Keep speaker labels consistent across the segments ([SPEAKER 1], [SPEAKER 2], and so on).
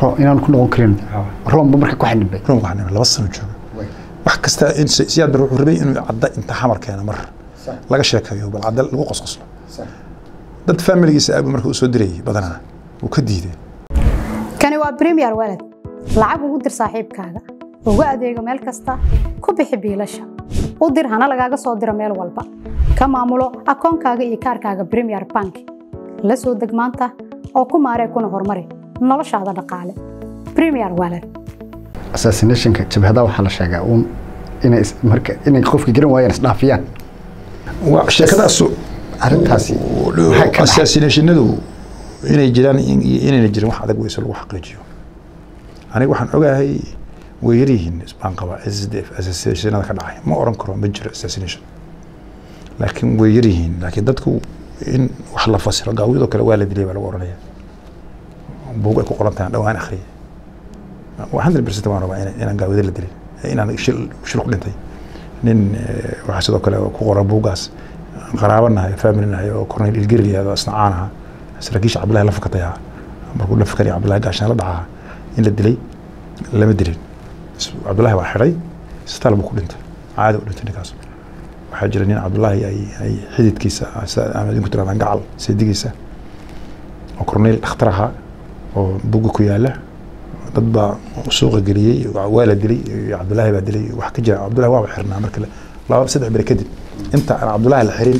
[SPEAKER 1] ro inaan ku noqon karin roomba marka ku xanibay
[SPEAKER 2] room waxaan nimi laba sano jooga wax kasta in si- siyaad bar wuxuu rabay inuu cadda inta xamar keeno mar laga sheekayo bal cadda lagu qosqoslo dad familigiisa aabu marka u soo dirayay badanaa wuu ka diiday
[SPEAKER 3] kani waa premier walad lacag ugu dir saaxiibkaaga ugu adeego meel kasta ku bixi biilasha u dir hana lagaaga soo diro meel walba ka maamulo akoonkaaga iyo kaarkaaga premier bank la soo deg maanta oo ku maaree kuna horumari noloshaada dhaqaale premier walad
[SPEAKER 1] assassinationka jabhadaha waxaa la sheegaa uun inay is- marka inay qofka garan waayaan isdhaafiyaan
[SPEAKER 2] waa sheekadaasu
[SPEAKER 1] arrintaasi maxay ka dhaxay?
[SPEAKER 2] assassinationadu inay jiraan iyo inayna jirin wax adag weyse lagu xaqiijiyo aniga waxaan ogahay way yaryihiin isbaan qaba SDF assassinationada ka dhacay ma oran karo ma jiro assassination laakiin way yaryihiin laakiin dadku in wax la fasiro gaawiyadoo kale waa la dilay baa lagu oranaya buug ay ku qoran tahay aan dhawaan akhriyay hundred percent waan rabaa inaan- inaan gaawida la dilin inaan shil shil ku dhintay nin eh, waxaa sidoo kale ku qoran buuggaas qaraabo nahay family nahay oo cornel ilgeri yahdo isna caan aha saraakiisha cabdillahi la fakatay ahaa markuu la fakanaya cabdillahi gaashaan la dhaca in la dilay lama dilin Is- cabdillahi waa xidhay isbitaal buu ku dhintay caadi u dhintay ninkaas waxaa jira nin cabdullaahi ay ay xididkiisa ah, sida ama idinku tirahdaan gacal seedigiisa oo cornel dhakhtar ahaa oo buga ku yaala dad baa suuqa geliyey waa la dilay iyo cabdullaahi baa dilay wax ka jira cabdullahi waaba xirnaa marka la- laba saddex bere kadib inta aan cabdullaahi la xirin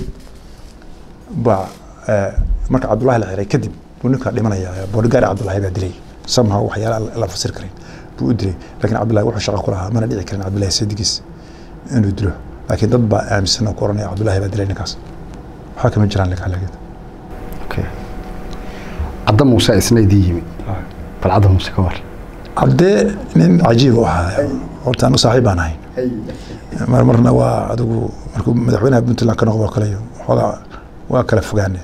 [SPEAKER 2] baa eh, marka cabdullaahi la xiray kadib buu ninkaa dhimanaya boodhigaari cabdullaahi baa dilay somehow waxyaala aan la fasir karin buu u dilay laakiin cabdullaahi wuxuu shaqo ku lahaa mana dhici karin cabdullaahi seedigiis inuu dilo laakiin dad baa aaminsan oo ku oranaya cabdullaahi baa dilay ninkaas waxaa kama jiraan lagaalagid
[SPEAKER 1] Okay. cadda muuse isna idin yimi bal cadda muuse ka war
[SPEAKER 2] cabdee nin cajiib u ahaa horta anu saaxiib baan ahayn mar marna waa adigu markuu madaxweynaha puntland ka noqdo kale xoogaa waa kala fogaane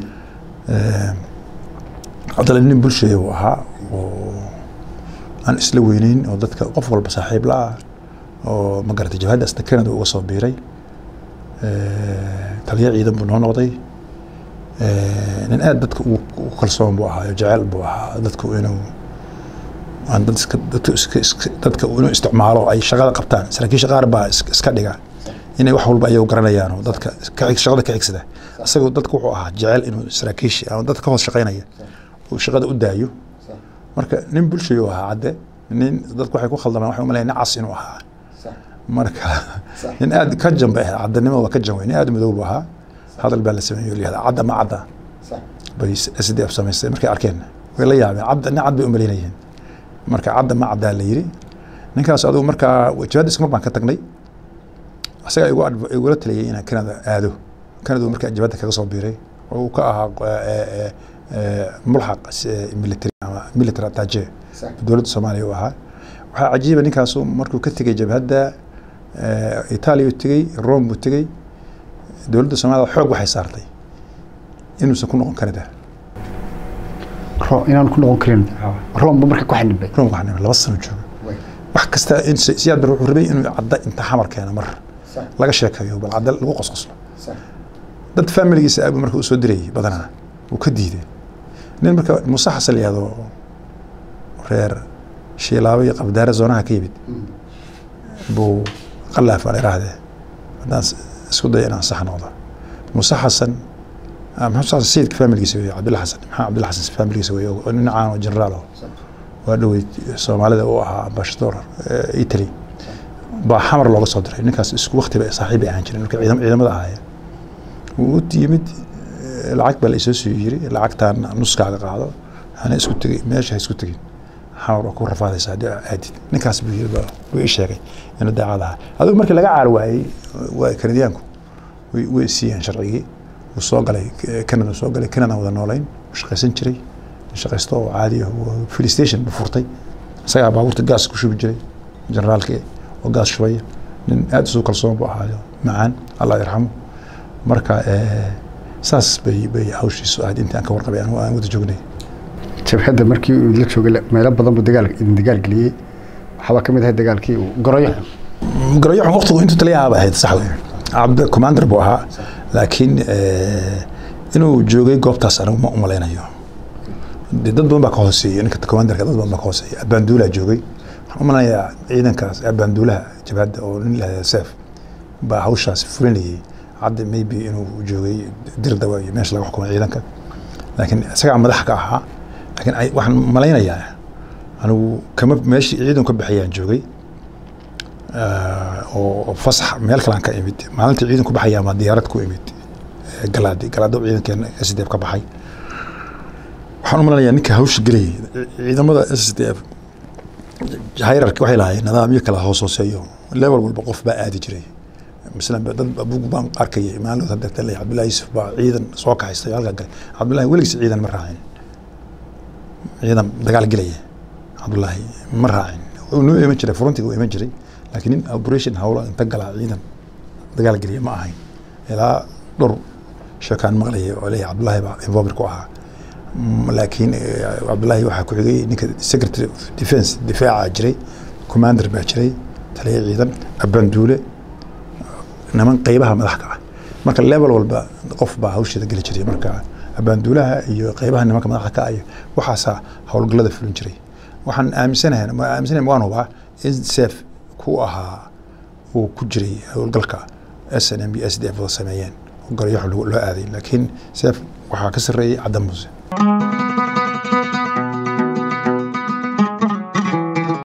[SPEAKER 2] cabdalla nin bulshaya uu ahaa oo aan isla weyneyn oo dadka qof walba saaxiib la ah oo ma garatay jabhadda asna canada uga soo biiray taliya ciidan buu noo noqday nin aad dadka ugu ugu kalsoon buu ahaa oo jecel buu ahaa dadku inuu aan dad iska dadka iska iska dadka inuu isticmaalo ay shaqada qabtaan saraakiisha qaar baa is- iska dhiga inay wax walba ayagu garanayaan oo dadka ka xig- shaqada ka xigsada isagoo dadka wuxuu ahaa jecel inuu saraakiisha ama dadka ka hoos shaqaynaya uu shaqada u daayo marka nin bulshayu ahaa cadde nin dadku waxay ku khaldamaan waxay umaleyn nin cas inuu ahaa marka nin aad ka jan bay ahayd caddanimada waa ka jan wey nin aad u madow buu ahaa hadal baa la sameeyey oo la yihahda cadda ma cadda bay s d f samaystay markay arkeen way la yaabeen cadda nin cad bay umaleynayeen marka cadda ma caddaa la yiri ninkaas adigu markaa jabhadda isku mar baan ka tagnay isagaa igu adv- igula taliyay inaan canada aado canada markaa jabhadda kaga soo biiray oo uu ka ahaa eh, eh, eh, mulxaq s- military ama military attache dowladda soomaaliya uu ahaa waxaa cajiiba ninkaasu markuu ka tegey jabhadda eh, itaaliya uu tegey rome buu tegey dowladda soomaalida xoog waxay saartay inuusan ku noqon canada
[SPEAKER 1] ro inaan ku noqon karin roomba marka ku xanibay
[SPEAKER 2] rome waxaan nimi laba sano jooga wax kasta in si- siyaad bar wuxuu rabay inuu cadda inta xamar keeno mar laga sheekayo bal cadda lagu qosqoslo dad familigiisa aabu marka u soo dirayay badanaa wuu ka diiday nin marka muuse xasan la yihahdo reer shiilaabo iyo qabdaare zoonaha ka yimid buu qalaaf aan iraahdee haddaan s- isku dayo inaan sax noqdo muuse xasan ah, maxamed xasan sayidka familigiisa wey cabdilla xasan maxamed cabdilla xasan familigiisa wey oo nin caan oo generaal oo waa dhowey soomaalida uu ahaa ambassador eh, italy baa xamar looga soo diray ninkaas isku waqti bay saaxiib bay ahaan jireen marka ciidam- ciidamada ahaayeen wuu u yimid eh, lacag baa la isoo soo yiri lacagtaan nuskaaga qaado hana isku tegey meesha ha isku tegin xamar waa ku rafaadaysa haddii aa aadid ninkaas buu yiri baa- buu ii sheegay inuu daacad ahaa adigu markii laga caar waayey waa kanadiyaanku way way siiyeen sharcigii wuu soo galay eh, canada soo galay canada wada noolayn wuu shaqaysan jiray shaqaysto oo caadi ah wuu- fuel station buu furtay isagaa baabuurta gaas ku shubi jiray generaalkii oo gaas shubaya nin aad isu kalsoon buu ahaayo macaan allah yarxamo marka eh, saas bay bay hawshiisu ahayd intii aan ka warqabay anigu aan wada joognay
[SPEAKER 1] jabhadda markii uu la joogay meelo badan buu dagaal idin dagaal geliyey waxaabaa ka mid ahay dagaalkii uu goroyo
[SPEAKER 2] garayaxun waqtigu intuu taliyaha ba ahayd sax wey cabd commander buu ahaa laakiin eh, inuu joogay goobtaas anigu ma umalaynayo dee dad badan baa ka hooseeya ninka commanderka dad badan baa ka hooseeya abaanduulaa joogay waxaan u malanayaa ciidankaas abaanduulaha jabhadda oo nin lahada seef baa hawshaas fulinayay hadda maybe inuu joogay dirdaba iyo meesha laga xukumay ciidanka laakiin isagaa madax ka ahaa laakiin ay- waxaan malaynayaa anigu kama meeshii ciidanku ka baxayaan joogay Ah, oo oo fasax meel kalaan ka imid maalintii ciidanku baxayaa maa diyaarad ku imid eh, galaadi galaado ciidankeena s d f ka baxay waxaan u malanayaa ninka hawsha gelayay ciidamada s d f hayrarki waxay lahaayeen nidaamyo kala hoos hooseeyo level walba qof baa aadi jiray masalan ba- dad bug baan arkayay maalin hadda talay cabdullahi yusuf baa ciidan soo kaxaystay halkaa galay cabdullahi weligiis ciidan ma raacin ciidan dagaal gelaya cabdullahi ma raacin wuu noo iman jiray frontiga uu iman jiray laakiin nin operation hawlo inta galaa ciidan dagaal geliya ma ahayn ilaa dhowr sheekaan maqlaya oo leeyahay cabdullahi baa involver ku ahaa Mm, laakiin eh, cabdullahi waxaa ku xigay ninka secretary of defense difaaca jiray commander baa jiray taliya ciidan abaanduule niman qeybaha madax ka ah marka level walba qof baa hawsheeda geli jiray marka abaanduulaha iyo qeybaha nimanka madaxda ka ah iyo waxaasaa howlgallada fulin jiray waxaan aaminsanahay ma aaminsanahay waan hubaa in seef ku ahaa uu ku jiray howlgalka s n m iyo s d f wada sameeyeen oo garyaxo loo loo aaday laakiin seef waxaa ka sarreeyay caddan muse